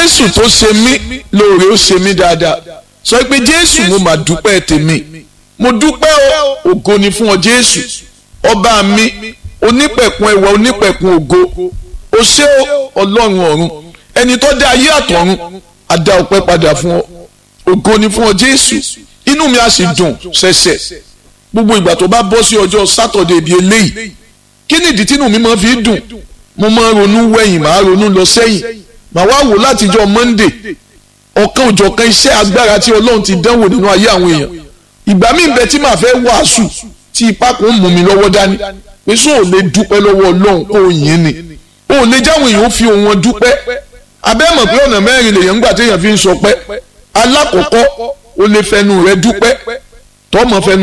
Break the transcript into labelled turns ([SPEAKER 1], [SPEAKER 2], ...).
[SPEAKER 1] jésù tó ṣe mí lóore ó ṣe mí dáadáa sọ pé jésù mo mà dúpẹ́ tèmi mo dúpẹ́ o ògo ni fún ọ jésù ọba mi onípẹ̀kun ẹwà onípẹ̀kun ògo o ṣé ọlọ́run ọ̀run ẹni tó dá ayé àtọ̀run a dá ọpẹ́ padà fún ọ ògo ni fún ọ jésù inú mi á sì dùn ṣẹ̀ṣẹ̀ gbogbo ìgbà tó bá bọ́ sí ọjọ́ sátọ̀dẹ̀ bíi eléyìí kí ni ìdí tínú mi máa fi dùn mo máa ń ronú wẹ̀yìn máa ronú lọ sẹ́yìn màá wá wò látijọ́ monday ọ̀kan òjọ̀kan iṣẹ́ agbára tí ọlọ́run ti dánwò nínú ayé àwọn èèyàn ìgbà míì bẹ tí màá fẹ́ wàásù tí ipá kan ń mú mi lọ́wọ́ dání pé sọ ò lè dúpẹ́ lọ́wọ́ ọlọ́run kó o yìn ni o ò lè jáwọn èèyàn fi òun wọn dúpẹ́ abẹ́ mọ̀ pé ọ̀nà mẹ́rin lèèyàn ń gbà téèyàn fi ń sọpẹ́ alákọ̀ọ́kọ́ o lè fẹnu rẹ dúpẹ́ tọ́mọ fẹnu